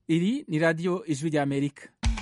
iri ni radiyo ijwi ry'amerika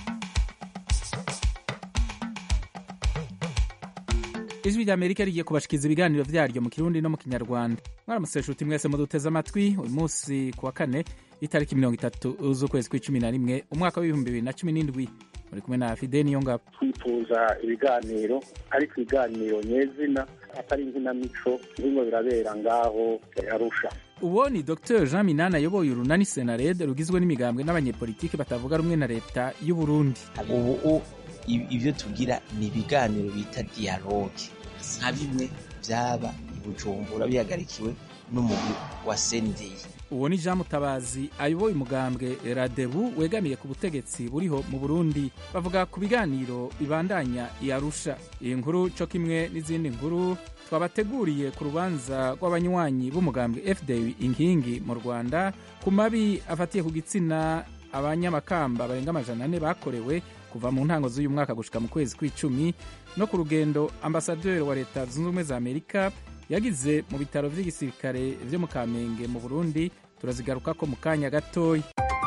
ijwi ry'amerika rigiye kubashikiriza ibiganiro vyaryo mu kirundi no mu kinyarwanda mwaramutse nshuti mwese muduteze amatwi uyu munsi ku wa kane itariki mirongo itatu z'ukwezi kw'icumi na rimwe umwaka w'ibihumbi bibiri na cumi n'indwi muri kumwe na fide niyo ngabo twifuza ibiganiro ariko ibiganiro nyezina atari inkinamico birimo birabera ngaho arusha uwo ni dr jean minani ayoboye urunani senared rugizwe n'imigambwe n'abanyepolitiki batavuga rumwe na leta y'u burundi ubu ibyo tugira ni ibiganiro bita dialogue nka bimwe byaba i bujumbura bihagarikiwe n'umugwi wa sendeye uwo ni jean mutabazi ayoboye umugambwe radebu wegamiye ku butegetsi buriho mu burundi bavuga ku biganiro bibandanya i arusha iyi nkuru co kimwe n'izindi nkuru twabateguriye ku rubanza rw'abanywanyi b'umugambwe fda inkingi mu rwanda ku mabi afatiye ku gitsina abanyamakamba barenga amajana ane bakorewe kuva mu ntango z'uyu mwaka gushika mu kwezi kw'icumi no ku rugendo ambasaderi wa leta zunze ubumwe za amerika yagize mu bitaro vy'igisirikare vyo mu kamenge mu burundi turazigarukako mu kanya gatoya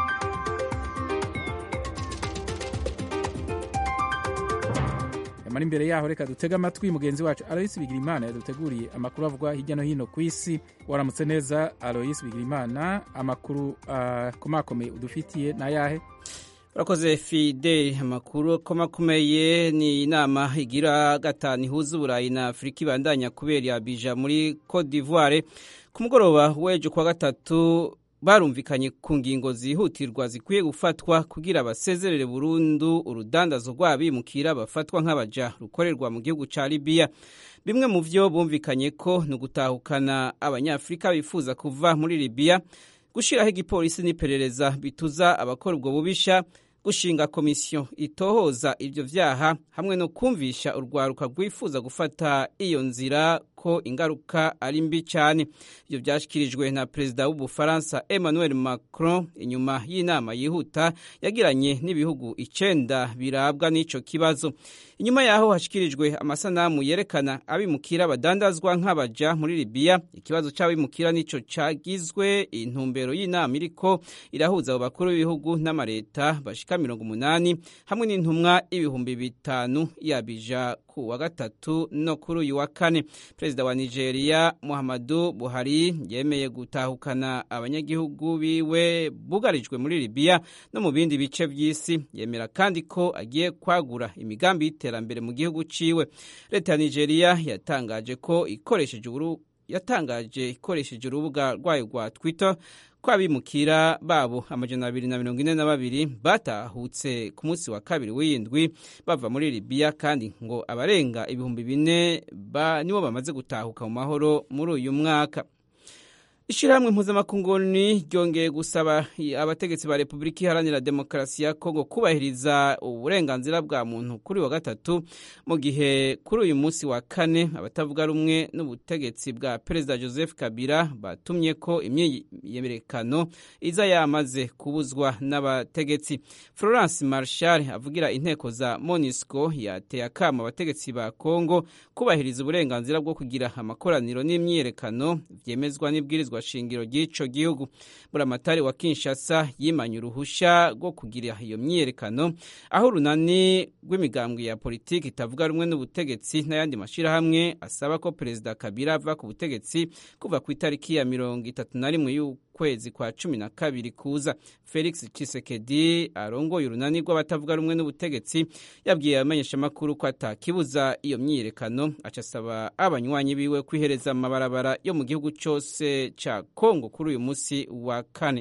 yamara imbere yaho reka dutege amatwi mugenzi wacu aloyisi bigirimana yaduteguriye amakuru avugwa hirya no hino ku isi waramutse neza aloyisi bigirimana amakuru akomakomeye uh, udufitiye n'ayahe urakoze fide amakuru akomakomeye ni inama igira gatanu ihuza uburayi na afurika ibandanya kubera abija muri cote d'ivoire ku mugoroba w'ejo kuwa gatatu barumvikanye ku ngingo zihutirwa zikwiye gufatwa kugira basezerere burundu urudandazo rw'abimukira bafatwa nk'abaja rukorerwa mu gihugu ca libiya bimwe mu vyo bumvikanye ko ni ugutahukana abanyafurika bifuza kuva muri libiya gushiraho igipolisi n'iperereza bituza abakora ubwo bubisha gushinga komisiyo itohoza ibyo vyaha hamwe no kumvisha urwaruka rwifuza gufata iyo nzira ko ingaruka ari mbi cyane ibyo byashyikirijwe na perezida w'ubufaransa emmanuel macron inyuma y'inama yihuta yagiranye n'ibihugu icenda birabwa n'ico kibazo inyuma yaho hashyikirijwe amasanamu yerekana abimukira badandazwa nk'abaja muri libiya ikibazo c'abimukira nico cagizwe intumbero y'inama iriko irahuza abo bakuru b'ibihugu n'amareta bashika mirongo umunani hamwe n'intumwa ibihumbi bitanu yabija ku wa gatatu no kuri uyu wa kane perezida wa nigeria muhammadu buhari yemeye gutahukana abanyagihugu biwe bugarijwe muri libiya no mu bindi bice vy'isi yemera kandi ko agiye kwagura imigambi y'iterambere mu gihugu ciwe leta ya nigeria yatangaje ko ikoresheje yatangaje ikoresheje urubuga rwayo rwa twitter ko abimukira babo amajana abiri na mirongo ine na babiri batahutse ku munsi wa kabiri w'indwi bava muri libiya kandi ngo abarenga ibihumbi bine nibo bamaze gutahuka mu mahoro muri uyu mwaka ishyirahamwe mpuzamakunguni ryongeye gusaba abategetsi ba repubulika iharanira demokarasi ya kongo kubahiriza uburenganzira bwa muntu kuri wa gatatu mu gihe kuri uyu munsi wa kane abatavuga rumwe n'ubutegetsi bwa perezida joseph kabila batumye ko imyiyerekano iza yamaze kubuzwa n'abategetsi florence marshal avugira inteko za monisco yateye akama abategetsi ba kongo kubahiriza uburenganzira bwo kugira amakoraniro n'imyiyerekano byemezwa n'ibwirizwa shingiro ry'ico gihugu buramatari wa Kinshasa yimanye uruhusha rwo kugira iyo myiyerekano aho urunani rw'imigambwe ya politiki itavuga rumwe n'ubutegetsi n'ayandi mashirahamwe asaba ko perezida Kabila ava ku butegetsi kuva ku itariki ya mirongo itatu na rimwe y'ukwezi kwa cumi na kabiri kuza Felix Tshisekedi arongoye urunani rw'abatavuga rumwe n'ubutegetsi yabwiye abamenyeshamakuru ko atakibuza iyo myiyerekano aca asaba abanywanyi biwe kwihereza amabarabara yo mu gihugu cyose ca Kongo kuri uyu munsi wa kane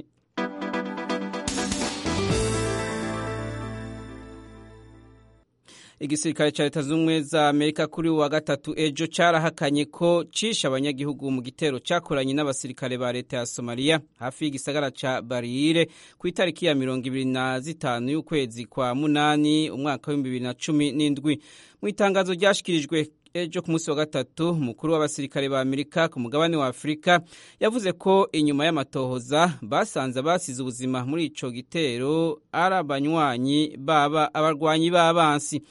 igisirikare cya leta z'ubumwe za amerika kuri wa gatatu ejo cyarahakanye ko cishe abanyagihugu mu gitero cyakoranye n'abasirikare ba leta ya somaliya hafi y'igisagara ca bariyire ku itariki ya mirongo ibiri na zitanu y'ukwezi kwa munani umwaka w'ibihumbi bibiri na cumi n'indwi mu itangazo ryashikirijwe ejo ku munsi wa gatatu umukuru w'abasirikare ba amerika ku mugabane wa afurika yavuze ko inyuma y'amatohoza basanze abasize ubuzima muri ico gitero ari abanywanyi baba abarwanyi b'abansi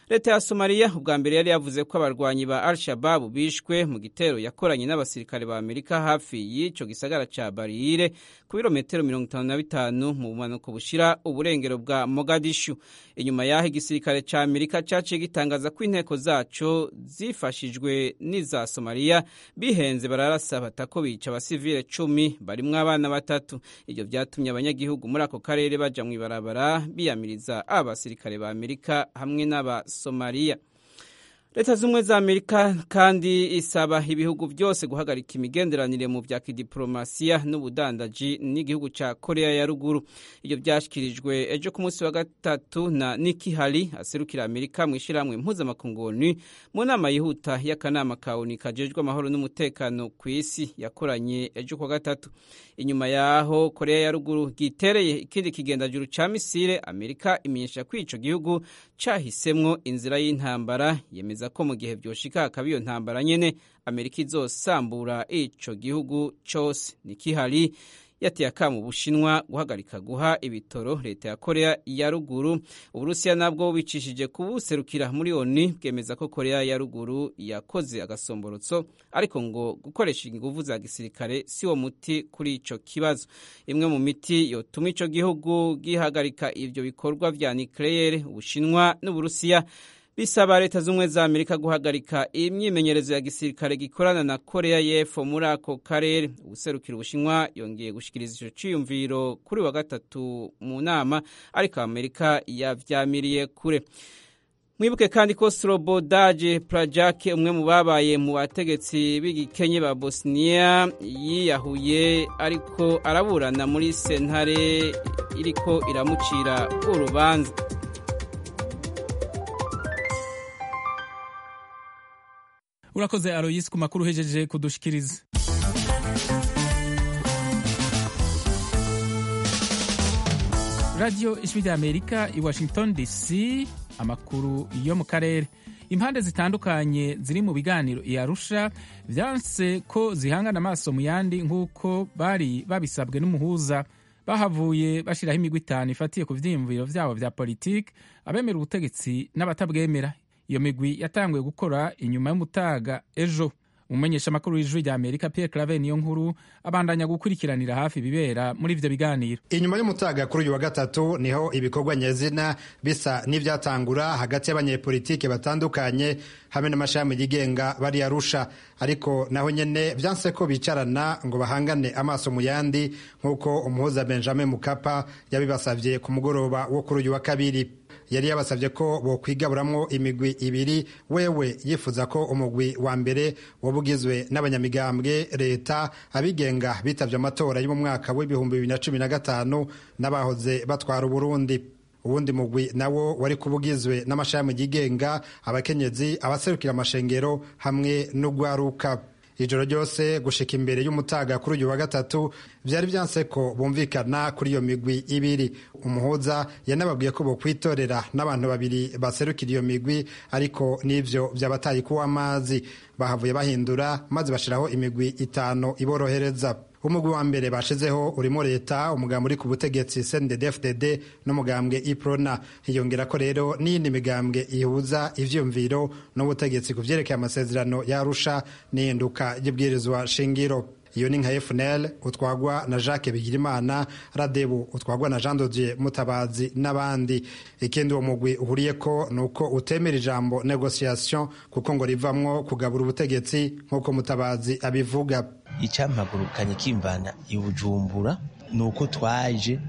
leta ya somaliya ubwa mbere yari yavuze ko abarwanyi ba al shababu bishwe mu gitero yakoranye n'abasirikare ba amerika hafi y'icyo gisagara ca bariyire ku birometero mirongo itanu na bitanu mu bumanuko bushira uburengero bwa mogadishu inyuma y'aho igisirikare ca amerika caciye gitangaza ko inteko zaco zifashijwe n'iza somaliya bihenze bararasa batako bica abasivile cumi barimwo abana batatu ivyo vyatumye abanyagihugu muri ako karere baja mw'ibarabara biyamiriza abasirikare ba amerika hamwe n'aba somaliya leta z'ubumwe za amerika kandi isaba ibihugu byose guhagarika imigenderanire mu bya kidiporomasiya n'ubudandaji n'igihugu cya korea ya ruguru ibyo byashyikirijwe ejo ku munsi wa gatatu na niki hari aserukira amerika mu ishyirahamwe mpuzamakunguni mu nama yihuta y'akanama ka oni kajejwe amahoro n'umutekano ku isi yakoranye ejo ku wa gatatu inyuma yaho korea ya ruguru gitereye ikindi kigendajuru cya misile amerika imenyesha ko ico gihugu cahisemwo inzira y'intambara yemeza ko mu gihe vyoshika hakaba iyo ntambara nyene amerika izosambura ico gihugu cose nikihari yateye akamu bushinwa guhagarika guha ibitoro leta ya korea ya ruguru uburusiya nabwo bicishije kubuserukira muri oni bwemeza ko korea ya ruguru yakoze agasomborotso ariko ngo gukoresha inguvu za gisirikare si wo muti kuri ico kibazo imwe mu miti yotuma ico gihugu gihagarika ivyo bikorwa vya nucleaire ubushinwa n'uburusiya bisaba leta z'ubumwe za amerika guhagarika imyimenyerezo ya gisirikare gikorana na korea y'epfo muri ako karere ubuserukira ubushinwa yongeye gushikiriza ico ciyumviro kuri wa gatatu mu nama ariko amerika yavyamiriye kure mwibuke kandi ko srobodaje prajak umwe mu babaye mu bategetsi b'igikenye ba bosniya yiyahuye ariko araburana muri sentare iriko iramucira urubanza urakoze aroyisi ku makuru uhejeje kudushikiriza radiyo ijwi rya amerika i washington dc amakuru yo mu karere impande zitandukanye ziri mu biganiro i arusha vyanse ko zihangana amaso mu yandi nk'uko bari babisabwe n'umuhuza bahavuye bashyiraho imigwi itanu ifatiye ku vyiyumviro vyabo vya politiki abemera ubutegetsi n'abatabwemera iyo migwi yatanguye gukora inyuma y'umutaga ejo umumenyesha amakuru w'ijwi rya amerika pierre clave niyo nkuru abandanya gukurikiranira hafi ibibera muri ivyo biganiro inyuma y'umutaga kuri uyu wa gatatu niho ibikorwa nyezina bisa n'ivyatangura hagati y'abanyepolitike batandukanye hamwe n'amashami yigenga bari arusha ariko naho nyene vyanse ko bicarana ngo bahangane amaso mu yandi nk'uko umuhuza benjamin mukapa yabibasavye ku mugoroba wo kuri uyu wa kabiri yari yabasabye ko bokwigaburamwo imigwi ibiri wewe yifuza ko umugwi wa mbere woba ugizwe n'abanyamigambwe leta abigenga bitavye amatora yo mu mwaka w'ibihumbi bibiri na cumi na gatanu n'abahoze batwara uburundi uwundi mugwi nawo wari kuba ugizwe n'amashami yigenga abakenyezi abaserukira amashengero hamwe n'ugwaruka ijoro ryose gushika imbere y'umutaga kuri uyu wa gatatu vyari vyanse ko bumvikana kuri iyo migwi ibiri umuhuza yanababwiye ko bokwitorera n'abantu babiri baserukira iyo migwi ariko n'ivyo vyabataye kuwa amazi bahavuye bahindura maze bashiraho imigwi itanu iborohereza umugwi wa mbere bashizeho urimo leta umugambi uri ku butegetsi CNDD-FDD n'umugambwe iprona hiyongera ko rero n'iyindi migambwe ihuza ivyumviro n'ubutegetsi ku vyerekeye amasezerano yarusha n'ihinduka ry'ibwirizwa shingiro iyo ni nka FNL utwagwa na Jacques Bigirimana Radebu utwagwa na Jean Dodier Mutabazi n'abandi ikindi uwo mugwi uhuriyeko ni uko utemera ijambo negotiation kuko ngo rivamwo kugabura ubutegetsi nk'uko Mutabazi abivuga icampagurukanye kimvana i bujumbura ni uko twaje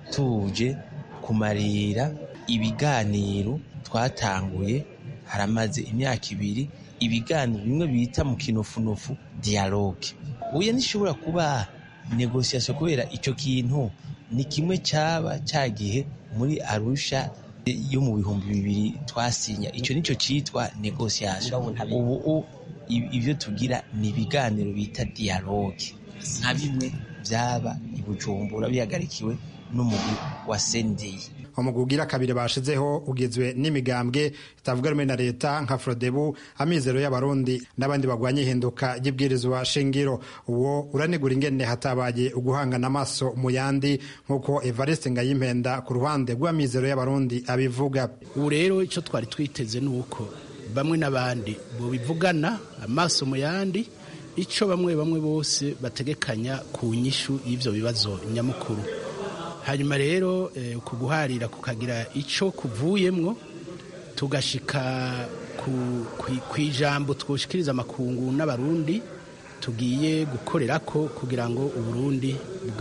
tuje kumarira ibiganiro twatanguye haramaze imyaka ibiri ibiganiro bimwe bita mu kinofunofu dialogue uya nishobora kuba negociation kubera ico kintu ni kimwe caba cagihe muri arusha yo mu bihumbi bibiri twasinya ico nico citwa negociation ubu ibyo tugira ni ibiganiro bita dialogue nka bimwe byaba i bujumbura bihagarikiwe n'umugwi wa sendeye umugwi ugira kabiri bashizeho ugizwe n'imigambwe itavuga rumwe na leta nka frodebu amizero y'abarundi n'abandi bagwanya ihinduka ry'ibwirizwa shingiro uwo uranegura ingene hatabaye uguhangana amaso mu yandi nk'uko evariste ngayimpenda ku ruhande rw'amizero y'abarundi abivuga ubu rero icyo twari twiteze ni uko bamwe n'abandi bivugana amaso mu yandi icyo bamwe bamwe bose bategekanya ku nyishu y'ibyo bibazo nyamukuru hanyuma rero ku guharira kukagira icyo kuvuyemwo tugashika ku ijambo twoshikiriza amakungu n'abarundi tugiye gukorera ko kugira ngo uburundi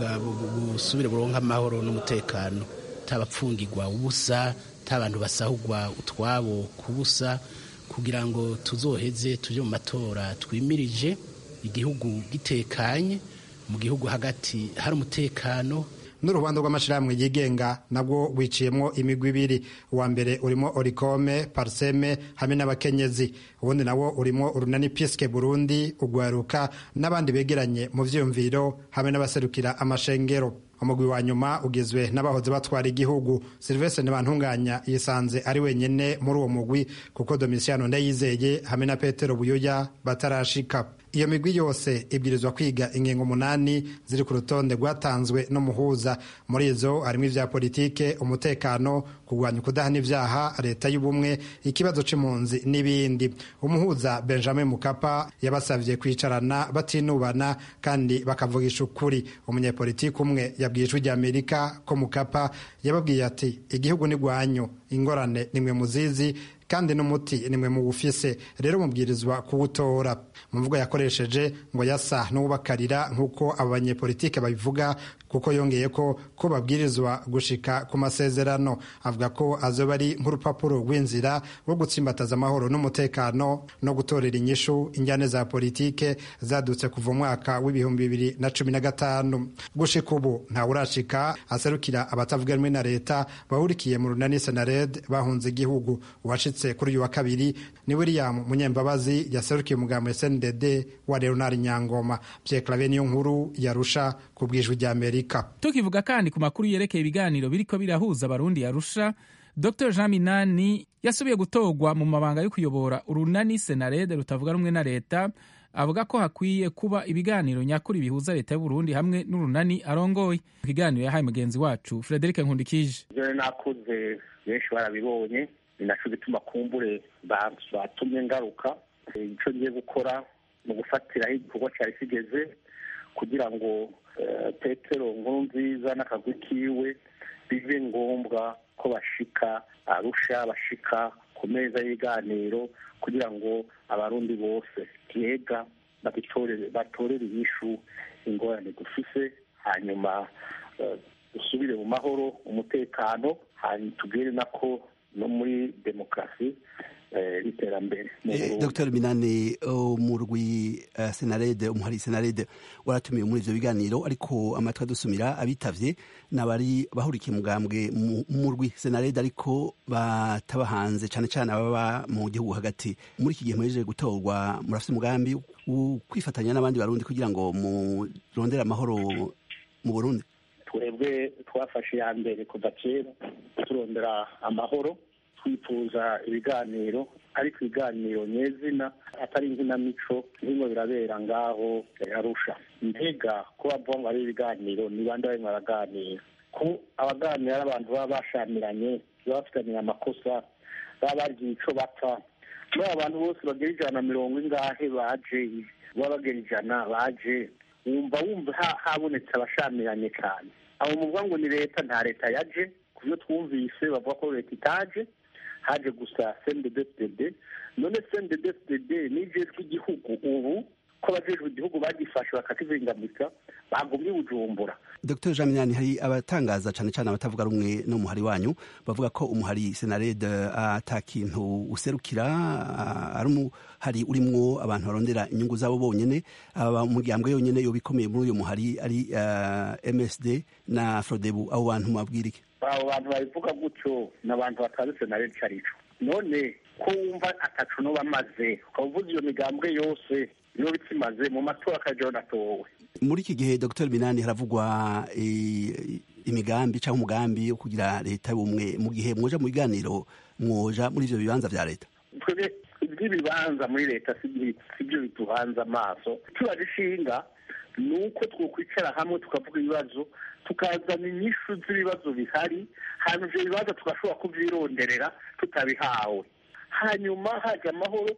busubire buronke amahoro n'umutekano tabapfungirwa ubusa tabantu basahugwa utwabo kubusa kugira ngo tuzoheze tuje mu matora twimirije igihugu gitekanye mu gihugu hagati hari umutekano n'urubanza rw'amashyirahamwe yigenga nabwo wiciyemo imigwi ibiri uwa mbere urimo orikome pariseme hamwe n'abakenyezi ubundi nawo urimo urunani piske burundi ugwaruka n'abandi begeranye mu vyiyumviro hamwe n'abaserukira amashengero umugwi wa nyuma ugizwe n'abahoze batwara igihugu silvestre ntibantunganya yisanze ari wenyene muri uwo mugwi kuko domisiyano ndayizeye hamwe na petero buyoya batarashika iyo migwi yose ibwirizwa kwiga ingingo umunani ziri ku rutonde rwatanzwe n'umuhuza muri izo harimo ivya politike umutekano kurwanya ukudahana ivyaha leta y'ubumwe ikibazo c'impunzi n'ibindi umuhuza benjamin mukapa yabasavye kwicarana batinubana kandi bakavugisha ukuri umunyepolitiki umwe yabwiye ijwi ry'amerika ko mukapa yababwiye ati igihugu ni rwanyu ingorane nimwe muzizi kandi n'umuti nimwe muwufise rero mubwirizwa kuwutora mu mvugo yakoresheje ngo yasa n'uwubakarira nk'uko abo banyepolitike babivuga kuko yongeye ko ko babwirizwa gushika ku masezerano avuga ko azoba ari nk'urupapuro rw'inzira rwo gutsimbataza amahoro n'umutekano no gutorera inyishu injyane za politike zadutse kuva umwaka w'ibihumbi bibiri na cumi na gatanu gushika ubu ntawurashika aserukira abatavuga rumwe na leta bahurikiye mu runani senared bahunze igihugu uwashitse kuri uyu wa kabiri ni william munyembabazi yaserukiye umugambo sndd wa leonard nyangoma pierre clave niyo nkuru yarusha ku bwijwi rya amerika tukivuga kandi ku makuru yerekeye ibiganiro biriko birahuza abarundi yarusha dr jean minani yasubiye gutorwa mu mabanga yo kuyobora urunani senarede rutavuga rumwe na leta avuga ko hakwiye kuba ibiganiro nyakuri bihuza leta y'uburundi hamwe n'urunani arongoye ikiganiro yahaye mugenzi wacu frederic nkundikije ibyo nakoze benshi barabibonye ni naco gituma kumbure batumye ngaruka icyo ngiye gukora ni ugufatiraho igikorwa cyari kigeze kugira ngo petero nkuru nziza n'akagwi kiwe bibe ngombwa ko bashika arusha bashika ku meza y'ibiganiro kugira ngo abarundi bose yega batorere inyishu ingorane dufise hanyuma dusubire mu mahoro umutekano hanyuma tubwire nako no muri demokarasi iterambere dr minani umurwi senarede umuhari senarede waratumiwe muri ivyo biganiro ariko amatwi adusumira abitavye n'abari bahurikiye mugambwe murwi senarede ariko bataba hanze cane cane ababa mu gihugu hagati muri iki gihe muhejeje gutorwa murafise umugambi kwifatanya n'abandi barundi kugira ngo murondere amahoro mu burundi twebwe twafashe iya mbere kuva kera turondera amahoro twifuza ibiganiro ariko ibiganiro nyezina atari inkinamico birimo birabera ngaho arusha mbega ko bavuga ngo ari ibiganiro ni bande barimo baraganira ko abaganira ari abantu baba bashamiranye baba bafitaniye amakosa baba bagiye ico bapfa muri abo bantu bose bagera ijana na mirongo ingahe baje baba bagera ijana baje wumva wumva habonetse abashamiranye cyane abo muvuga ngo ni leta nta leta yaje ku byo twumvise bavuga ko leta itaje haje gusa cnddd none cnddd n'ijejwe igihugu ubu ko abajejwe igihugu bagifashe bakakizingamika bagumye bujumbura dr jean minani hari abatangaza cyane cyane abatavuga rumwe n'umuhari wanyu bavuga ko umuhari senarede ata kintu userukira ari umuhari urimwo abantu barondera inyungu zabo bonyene umuryango yonyene yoba ikomeye muri uyu muhari ari msd na frodebu abo bantu mabwirike abo bantu babivuga gutyo ni abantu batazi senarede icyo ari cyo none ko wumva atacu no bamaze ukaba uvuze iyo migambwe yose niyo bikimaze mu matora akajyaho natowe muri iki gihe dr minani haravugwa imigambi cyangwa umugambi wo kugira leta y'ubumwe mu gihe mwoja mu biganiro mwoja muri ivyo bibanza vya leta twebwe iby'ibibanza muri leta si byo bituhanze amaso tubaje ishinga ni uko twokwicara hamwe tukavuga ibibazo tukazana inyishu z'ibibazo bihari hanyuma ibyo bibazo tugashobora kubyironderera tutabihawe hanyuma haje amahoro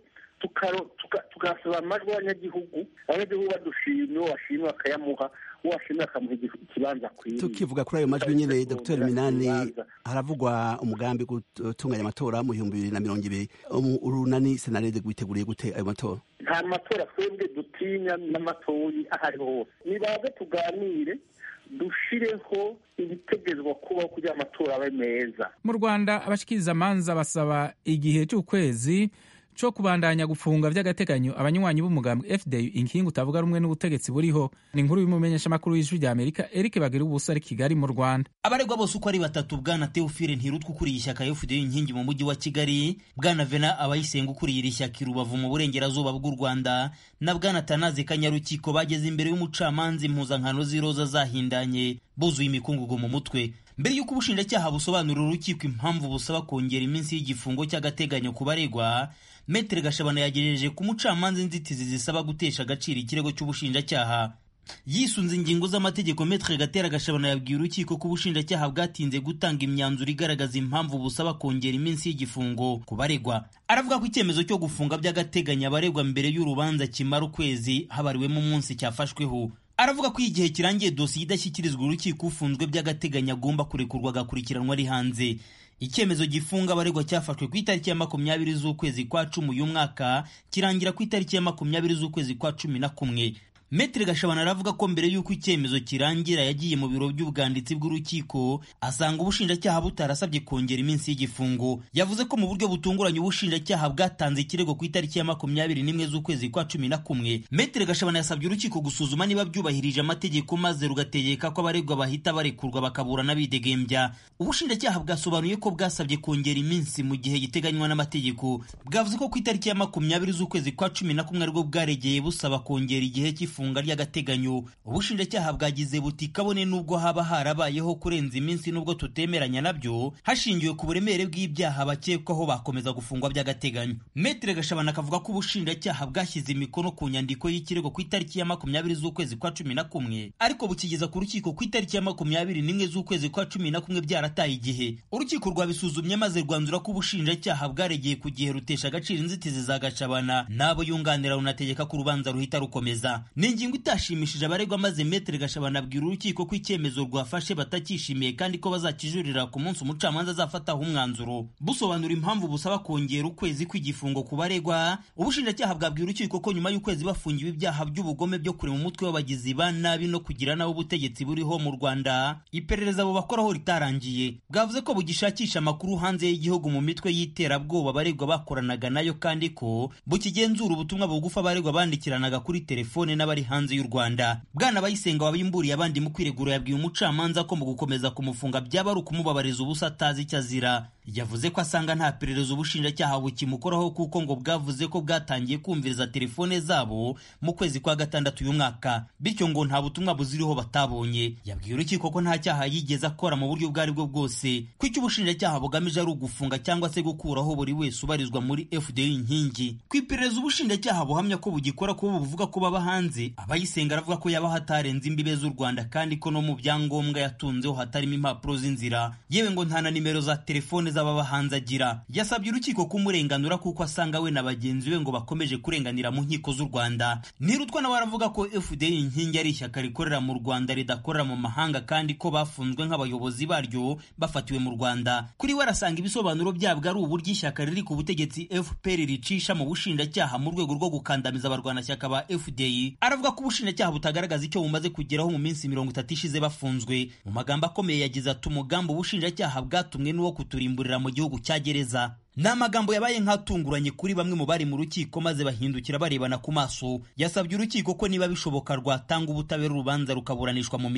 tugasaba amajwi y'abanyagihugu abanyagihugu badushimye uwo washimye bakayamuha uwo washimye bakamuha ikibanza akwiriye tukivuga kuri ayo majwi nyine dr minani haravugwa umugambi gutunganya amatora mu bihumbi bibiri na mirongo ibiri urunani senarede rwiteguriye gute ayo matora nta matora twebwe dutinya n'amatoyi aho ariho hose nibaze tuganire dushireho ibitegerezwa kubaho kugira amatora abe meza mu rwanda abashikiriza amanza basaba igihe cy'ukwezi cyo kubandanya gufunga by'agateganyo abanywanyi b'umugambwe fda inkingi utavuga rumwe n'ubutegetsi buriho ni inkuru y'umumenyeshamakuru w'ijwi rya amerika eric bagira ubusa ari kigali mu rwanda abaregwa bose uko ari batatu bwana teofile ntirutwa ukuriye ishyaka fda inkingi mu mujyi wa kigali bwana vena abayisenga ukuriye iri shyaka i rubavu mu burengerazuba bw'u rwanda na bwana tanazi kanyarukiko bageze imbere y'umucamanza impuzankano z'iroza zahindanye buzuye imikungugu mu mutwe mbere y'uko ubushinjacyaha busobanurira urukiko impamvu busaba kongera iminsi y'igifungo cy'agateganyo ku baregwa metere gashabana yagejeje ku mucamanza inzitizi zisaba gutesha agaciro ikirego cy'ubushinjacyaha yisunze ingingo z'amategeko metere gatera gashabana yabwiye urukiko ko ubushinjacyaha bwatinze gutanga imyanzuro igaragaza impamvu busaba kongera iminsi y'igifungo ku baregwa aravuga ko icyemezo cyo gufunga by'agateganyo abaregwa mbere y'urubanza kimara ukwezi habariwemo umunsi cyafashweho aravuga ko igihe kirangiye dosiye idashyikirizwa urukiko ufunzwe by'agateganyo agomba kurekurwa agakurikiranwa ari hanze icyemezo gifunga abaregwa cyafashwe ku itariki ya makumyabiri z'ukwezi kwa cumi uyu mwaka kirangira ku itariki ya makumyabiri z'ukwezi kwa cumi na kumwe Metre Gashabana aravuga ko mbere y'uko icyemezo kirangira yagiye mu biro by'ubwanditsi bw'urukiko asanga ubushinjacyaha butarasabye kongera iminsi y'igifungo yavuze ko mu buryo butunguranye ubushinjacyaha bwatanze ikirego ku itariki ya makumyabiri n'imwe z'ukwezi kwa cumi na kumwe Metre Gashabana yasabye urukiko gusuzuma niba byubahirije amategeko maze rugategeka ko abaregwa bahita barekurwa bakaburana bidegembya ubushinjacyaha bwasobanuye ko bwasabye kongera iminsi mu gihe giteganywa n'amategeko bwavuze ko ku itariki ya makumyabiri z'ukwezi kwa cumi na kumwe aribwo bwaregeye busaba kongera igihe cy'ifungo ifunga ry'agateganyo ubushinjacyaha bwagize buti kabone n'ubwo haba harabayeho kurenza iminsi n'ubwo tutemeranya nabyo hashingiwe ku buremere bw'ibyaha bakekwaho bakomeza gufungwa by'agateganyo metere gashabana akavuga ko ubushinjacyaha bwashyize imikono ku nyandiko y'ikirego ku itariki ya makumyabiri z'ukwezi kwa cumi na kumwe ariko bukigeza ku rukiko ku itariki ya makumyabiri n'imwe z'ukwezi kwa cumi na kumwe byarataye igihe urukiko rwabisuzumye maze rwanzura ko ubushinjacyaha bwaregeye ku gihe rutesha agaciro inzitizi za gashabana n'abo yunganira runategeka ko urubanza ruhita rukomeza ni ingingo itashimishije abaregwa maze metere gashabana abwira urukiko ko icyemezo rwafashe batakishimiye kandi ko bazakijurira ku munsi umucamanza azafataho umwanzuro busobanura impamvu busaba kongera ukwezi kw'igifungo ku baregwa ubushinjacyaha bwabwiye urukiko ko nyuma y'ukwezi bafungiwe ibyaha by'ubugome byo kurema umutwe w'abagizi ba nabi no kugira nabi ubutegetsi buriho mu rwanda iperereza bubakoraho ritarangiye bwavuze ko bugishakisha amakuru hanze y'igihugu mu mitwe y'iterabwoba abaregwa bakoranaga nayo kandi ko bukigenzura ubutumwa bugufi abaregwa bandikiranaga kuri telefone n'abari hanze y'u Rwanda bwana bayisenga wabimburiye abandi mu kwiregura yabwiye umucamanza ko mu gukomeza kumufunga byaba ari ukumubabariza ubusa atazi icyo azira yavuze ko asanga nta perereza ubushinjacyaha bukimukoraho kuko ngo bwavuze ko bwatangiye kumviriza telefone zabo mu kwezi kwa gatandatu uyu mwaka bityo ngo nta butumwa buziriho batabonye yabwiye urukiko ko nta cyaha yigeze akora mu buryo ubwo ari bwo bwose ko icyo ubushinjacyaha bugamije ari ugufunga cyangwa se gukuraho buri wese ubarizwa muri fda inkingi ku iperereza ubushinjacyaha buhamya ko bugikora kuba buvuga ko baba hanze abayisenga aravuga ko yaba hatarenze imbibe z'u rwanda kandi ko no mu byangombwa yatunzeho hatarimo impapuro z'inzira yewe ngo nta na nimero za telefone z'ababa hanze agira yasabye urukiko kumurenganura kuko asanga we na bagenzi be ngo bakomeje kurenganira mu nkiko z'u rwanda ntirutwa nawe aravuga ko fda inkingi ari ishyaka rikorera mu rwanda ridakorera mu mahanga kandi ko bafunzwe nk'abayobozi baryo bafatiwe mu rwanda kuri we arasanga ibisobanuro byabwo ari uburyo ishyaka riri ku butegetsi fpr ricisha mu bushinjacyaha mu rwego rwo gukandamiza abarwanashyaka ba fda aravuga ko ubushinjacyaha butagaragaza icyo bumaze kugeraho mu minsi mirongo itatu ishize bafunzwe mu magambo akomeye yagize ati umugambi ubushinjacyaha bwatumwe n'uwo kuturimburira mu gihugu cya gereza ni amagambo yabaye nk'atunguranye kuri bamwe mu bari mu rukiko maze bahindukira barebana ku maso yasabye urukiko ko niba bishoboka rwatanga ubutabera urubanza rukaburanishwa mu mizi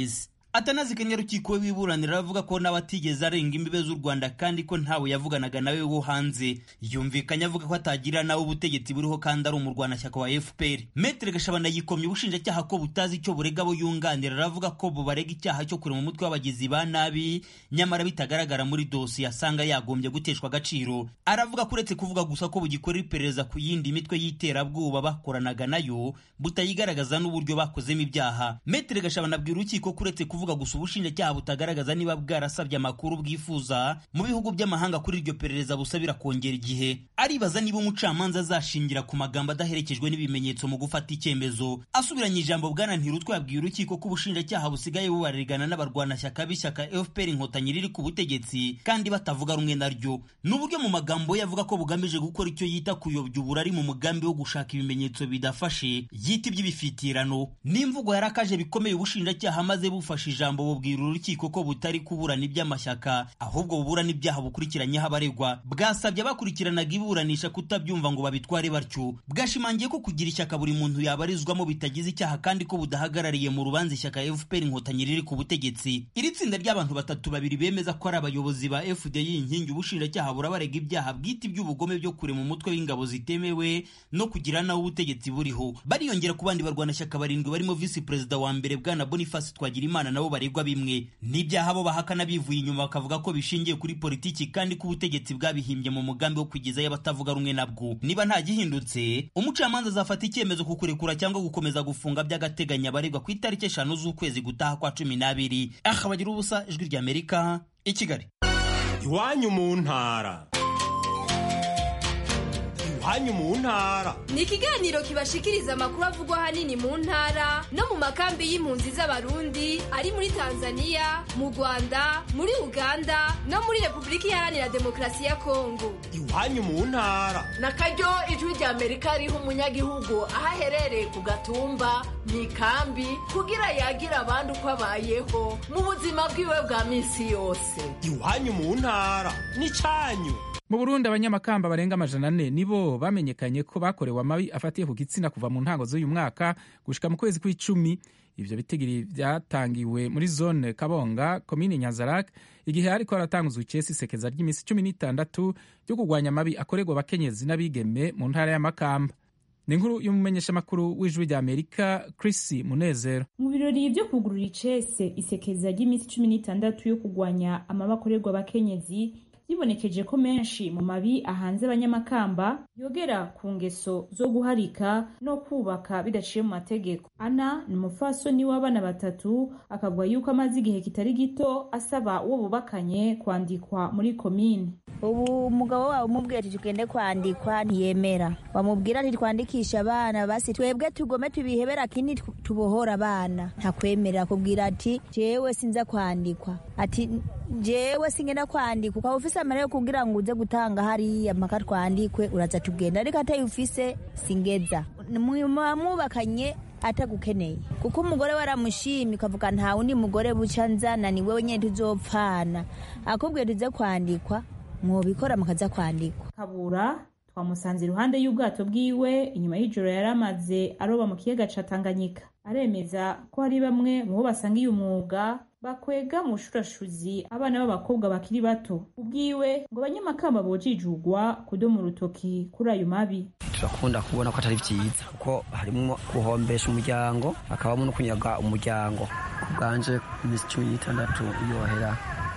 atanazi kanyarukiko we wiburanira aravuga ko n'abatigeze arenga imbibe z'u rwanda kandi ko ntawe yavuganaga nawe wo hanze yumvikanye avuga ko atagira nawe ubutegetsi buriho kandi ari umurwanashyaka wa fpr metere gashabana yikomye ubushinjacyaha ko butazi icyo burega abo yunganira aravuga ko bubarega icyaha cyo kurema umutwe w'abagizi ba nabi nyamara bitagaragara muri dosiye asanga yagombye guteshwa agaciro aravuga ko uretse kuvuga gusa ko bugikorera iperereza ku yindi mitwe y'iterabwoba bakoranaga nayo butayigaragaza n'uburyo bakozemo ibyaha metere gashabana abwira urukiko ko uretse kuvuga gusa ubushinjacyaha butagaragaza niba bwarasabye amakuru bwifuza mu bihugu by'amahanga kuri iryo perereza busabira kongera igihe aribaza niba umucamanza azashingira ku magambo adaherekejwe n'ibimenyetso mu gufata icyemezo asubiranye ijambo bwana ntirutwa yabwiye urukiko ko ubushinjacyaha busigaye bubaririgana n'abarwanashyaka b'ishyaka fpr inkotanyi riri ku butegetsi kandi batavuga rumwe naryo ni uburyo mu magambo ye avuga ko bugamije gukora icyo yita kuyobya uburari mu mugambi wo gushaka ibimenyetso bidafashe yita iby'ibifitirano n'imvugo yarakaje bikomeye ubushinjacyaha maze bufashe ijambo bubwira urukiko ko butari kuburana iby'amashyaka ahubwo buburana ibyaha bukurikiranyeho abaregwa bwasabye abakurikiranaga iburanisha kutabyumva ngo babitware batyo bwashimangiye ko kugira ishyaka buri muntu yabarizwamo bitagize icyaha kandi ko budahagarariye mu rubanza ishyaka fpr inkotanyi riri ku butegetsi iri tsinda ry'abantu batatu babiri bemeza ko ari abayobozi ba fdi inkingi ubushinjacyaha burabarega ibyaha bwite iby'ubugome byo kurema umutwe w'ingabo zitemewe no kugira nawe ubutegetsi buriho bariyongera ku bandi barwanashyaka barindwi barimo visi perezida wa mbere bwana boniface twagirimana nabo baregwa bimwe n'ibyaha bo bahakana bivuye inyuma bakavuga ko bishingiye kuri politiki kandi ko ubutegetsi bwabihimbye mu mugambi wo kugezayo abatavuga rumwe nabwo niba nta gihindutse umucamanza azafata icyemezo ku kurekura cyangwa gukomeza gufunga by'agateganyo abaregwa ku itariki eshanu z'ukwezi gutaha kwa cumi n'abiri aha bagira ubusa ijwi ry'amerika i kigali iwanyu mu ntara iwanyu mu ntara ni ikiganiro kibashikiriza amakuru avugwa ahanini mu ntara no mu makambi y'impunzi z'abarundi ari muri tanzania mu rwanda muri uganda no muri repubulika iharanira demokarasi ya kongo iwanyu mu ntara na karyo ijwi rya amerika riha umunyagihugu aho aherereye ku gatumba mu ikambi kugira yagira abandi uko abayeho mu buzima bwiwe bwa minsi yose iwanyu mu ntara n'icyanyu mu burundi abanyamakamba barenga amajana ane nibo bamenyekanye ko bakorewe amabi afatiye ku gitsina kuva mu ntango z'uyu mwaka gushika mu kwezi kw'icumi ivyo bitigiri vyatangiwe muri zone kabonga komine nyanzarak igihe hariko haratanguzwa icesi isekeza ry'iminsi cumi n'itandatu ryo kurwanya amabi akorerwa abakenyezi n'abigeme mu ntara y'amakamba ni inkuru y'umumenyeshamakuru w'ijwi rya amerika chris munezero mu birori vyo kugurura icese isekeza ry'iminsi cumi n'itandatu yo kurwanya amabi akorerwa abakenyezi bibonekeje ko menshi mu mabi ahanze abanyamakamba yogera ku ngeso zo guharika no kubaka bidaciye mu mategeko ana ni umufasoni w'abana batatu akavuga yuko amaze igihe kitari gito asaba uwo bubakanye kwandikwa muri komine ubu umugabo wawe umubwira ati tugende kwandikwa ntiyemera wamubwira ati twandikisha abana basi twebwe tugome tubihebera kindi tubohora abana ntakwemerera akubwira ati jewe sinza kwandikwa ati jewe singenda kwandikwa ukaba ufise amara yo kugira ngo uze gutanga hariya mpaka twandikwe uraza tugenda ariko atayi ufise singeza mwubakanye atagukeneye kuko umugore waramushimye ukavuga nta wundi mugore buca nzana ni wewe nyine tuzopfana akubwiye tuze kwandikwa mwobikora mukaza kwandikwa kabura twamusanze iruhande y'ubwato bwiwe inyuma y'ijoro yari amaze aroba mu kiyaga ca tanganyika aremeza ko hari bamwe mu bo basangiye umwuga bakwega mu bushurashuzi abana b'abakobwa bakiri bato ubwiwe ngo abanyamakamba bojijugwa kudoma urutoki kuri ayo mabi turakunda kubona ko atari vyiza kuko harimwo guhombesha umuryango hakabamo no kunyaga umuryango ku bwanje iminsi cumi n'itandatu yohera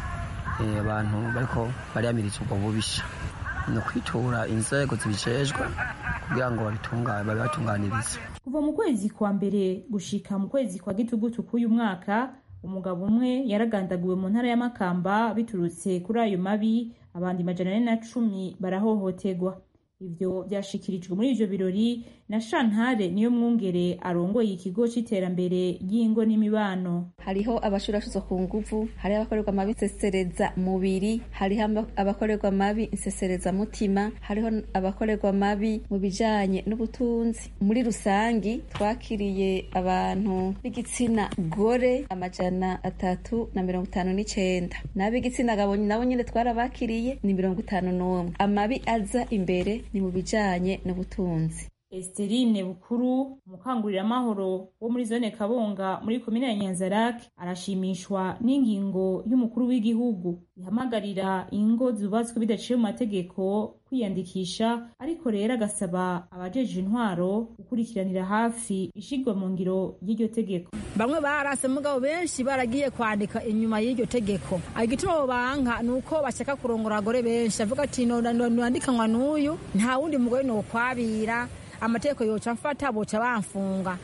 abantu bariko bariyamiriza ubwo bubisha ni ukwitura inzego zibijejwe kugira ngo babibatunganirize kuva mu kwezi kwa mbere gushika mu kwezi kwa gitugutu k'uyu mwaka umugabo umwe yaragandaguwe mu ntara y'amakamba biturutse kuri ayo mabi abandi majana ane na cumi barahohoterwa ivyo vyashikirijwe muri ivyo birori na shantare niyo mwungere arongoye ikigo c'iterambere ry'ingo n'imibano hariho abashurashuzwa ku nguvu hariho abakorerwa amabi nsesereza mubiri hariho abakorerwa amabi nsesereza mutima hariho abakorerwa amabi mu bijanye n'ubutunzi muri rusangi twakiriye abantu b'igitsina gore amajana atatu na mirongo itanu n'icenda n'ab'igitsina gabo nabo nyine twarabakiriye ni mirongo itanu n'umwe amabi aza imbere ni mu bijanye n'ubutunzi Esterine Bukuru umukanguriramahoro wo muri zone Kabonga muri komine ya Nyanzarake arashimishwa n'ingingo y'umukuru w'igihugu ihamagarira ingo zubatswe bidaciye mu mategeko kwiyandikisha ariko rero agasaba abajeje intwaro gukurikiranira hafi ishigwa mu ngiro y'iryo tegeko bamwe barase mugabo benshi baragiye kwandika inyuma y'iryo tegeko igituma banka ni uko bashaka kurongora abagore benshi avuga ati nandikanywa n'uyu nta wundi mugore nokwabira amategeko yoca mfata boca bamfunga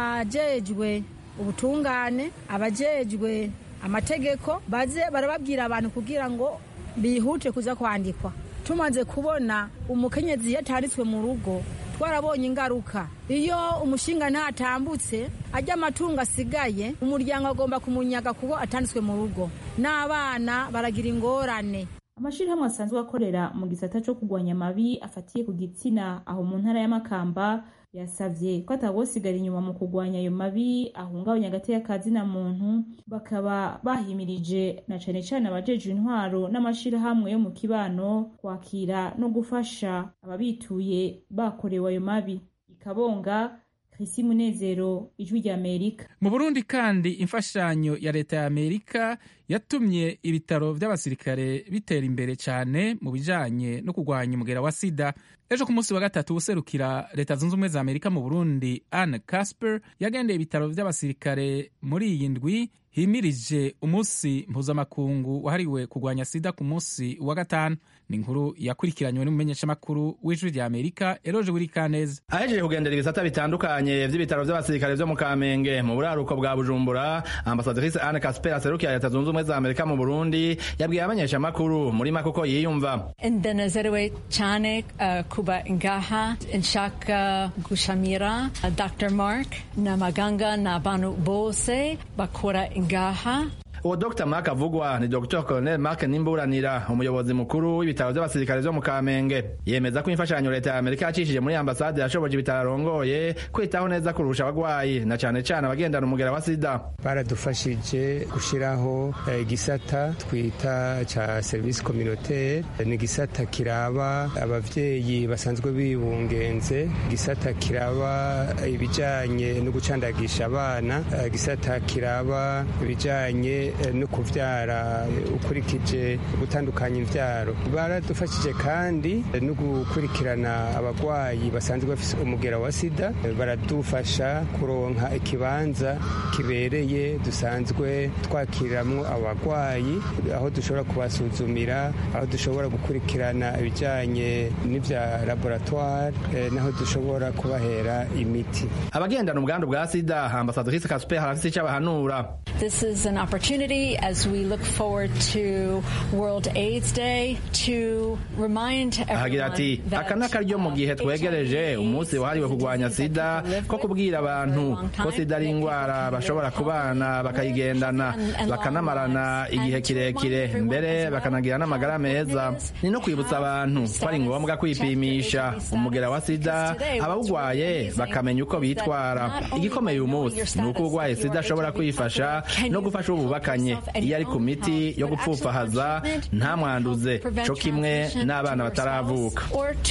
abajejwe ubutungane abajejwe amategeko baze barababwira abantu kugira ngo bihute kuza kwandikwa tumaze kubona umukenyezi yatanditswe mu rugo twarabonye ingaruka iyo umushinga ntatambutse ajya amatungo asigaye umuryango agomba kumunyaga kuko atanditswe mu rugo n'abana baragira ingorane amashirahamwe asanzwe akorera mu gisata co kugwanya amabi afatiye ku gitsina aho mu ntara y'amakamba yasavye ko atawosigara inyuma mu kugwanya ayo mabi ahungabanya agateka ka zina muntu bakaba bahimirije na cane cane abajejwe intwaro n'amashirahamwe yo mu kibano kwakira no gufasha ababituye bakorewe ayo mabi ikabonga Chrissy Munezero ijwi rya Amerika mu Burundi kandi imfashanyo ya leta ya Amerika yatumye ibitaro vy'abasirikare bitera imbere cyane mu bijanye no kurwanya umugera wa sida ejo ku munsi wa gatatu userukira leta zunze ubumwe za Amerika mu Burundi Anne Casper yagendeye ibitaro vy'abasirikare muri iyi ndwi himirije umunsi mpuzamakungu wahariwe kurwanya sida ku munsi wa gatanu ni inkuru yakurikiranywe n'umumenyeshamakuru w'ijwi rya amerika eroje buri kaneza ahejeje kugendera ibisata bitandukanye vy'ibitaro vy'abasirikare vyo mu kamenge mu buraruko bwa bujumbura ambasadrice anne casper aserukira leta zunze ubumwe za amerika mu burundi yabwiye abamenyeshamakuru muri make uko yiyumva ndanezerewe cyane uh, kuba ngaha nshaka gushamira uh, dr mark n'abaganga n'abantu bose bakora ngaha uwo dr mark avugwa ni dr colonel mark nimburanira umuyobozi mukuru w'ibitaro by'abasirikare vyo mu kamenge yemeza ko imfashanyo leta ya amerika yacishije muri ambasade yashoboje ibitaro arongoye kwitaho neza kurusha abagwayi na cane cane abagendana umugera wa sida baradufashije gushiraho igisata twita ca service communautaire ni igisata kiraba abavyeyi basanzwe bibungenze igisata kiraba ibijanye no gucandagisha abana igisata kiraba ibijanye no kuvyara ukurikije gutandukanya imvyaro baradufashije kandi no gukurikirana abagwayi basanzwe bafise umugera wa sida baradufasha kuronka ikibanza kibereye dusanzwe twakiriramwo abagwayi aho dushobora kubasuzumira aho dushobora gukurikirana ibijanye n'ivya laboratoire naho dushobora kubahera imiti abagendana ubwandu bwa sida ambasadrice casper harafise ico abahanura This is an opportunity as we look forward to World AIDS Day to remind ahagira ati aka ni akaryo mu gihe twegereje umunsi wahariwe kurwanya sida ko kubwira abantu ko sida ari indwara bashobora kubana bakayigendana bakanamarana igihe kirekire mbere bakanagira n'amagara meza ni no kwibutsa abantu ko ari ngombwa kwipimisha umugera wa sida abawugwaye bakamenya uko bitwara igikomeye uyu munsi ni uko urwaye sida ashobora kwifasha no gufasha ububakanye iyo ari ku miti yo gupfupfahaza ntamwanduze co kimwe n'abana bataravuka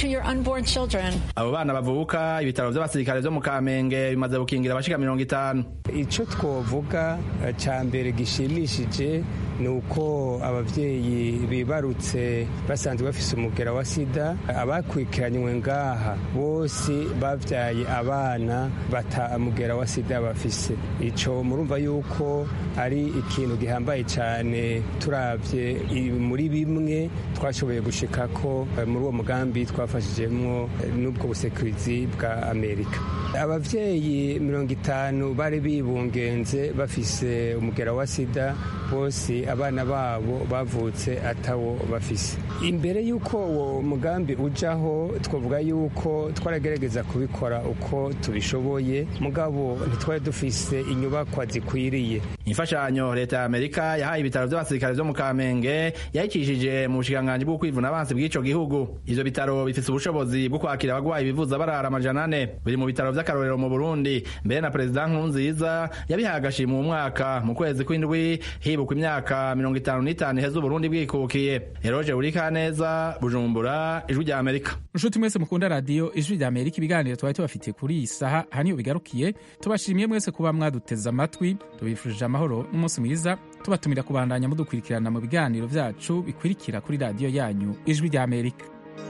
abo bana bavuka ibitaro vy'abasirikare vyo mu kamenge bimaze gukingira abashika mirongo itanu ico twovuga ca mbere gishimishije ni uko abavyeyi bibarutse basanzwe bafise umugera wa sida abakurikiranywe ngaha bose bavyaye abana bata mugera wa sida bafise ico murumva yuko ari ikintu gihambaye cyane turavye muri bimwe twashoboye gushikako muri uwo mugambi twafashijemwo n'ubwo busekurizi bwa amerika abavyeyi mirongo itanu bari bibungenze bafise umugera wa sida bose abana babo bavutse atawo bafise imbere y'uko uwo mugambi ujaho twavuga yuko twaragerageza kubikora uko tubishoboye mugabo ntitwari dufise inyubakwa zikwiriye imfashanyo leta rya amerika yahaye ibitaro vy'abasirikare vyo mu kamenge yayicishije mu bushikiranganji bwo kwivuna abansi bw'ico gihugu ivyo bitaro bifise ubushobozi bwo kwakira abagwayi bivuza barara amajana ane biri mu bitaro vy'akarorero mu burundi mbere na perezida nkurunziza yabihaye agashima mu mwaka mu kwezi kw'indwi hibukwa imyaka mirongo itanu n'itanu iheze uburundi bwikukiye eroje burikaneza bujumbura ijwi rya amerika nshuti mwese mukunda radiyo ijwi rya amerika ibiganiro twari tubafitiye kuri iyi saha aha niho bigarukiye tubashimiye mwese kuba mwaduteze amatwi tubifurije amahoro n'umunsi mwiza tubatumira kubandanya mudukurikirana mu biganiro vyacu bikurikira kuri radiyo yanyu ijwi rya amerika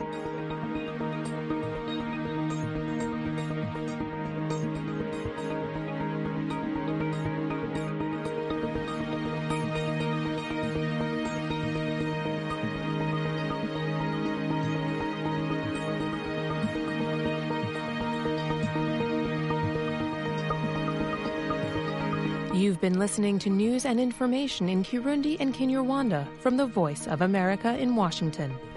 You've been listening to news and information in Kirundi and Kinyarwanda from the Voice of America in Washington.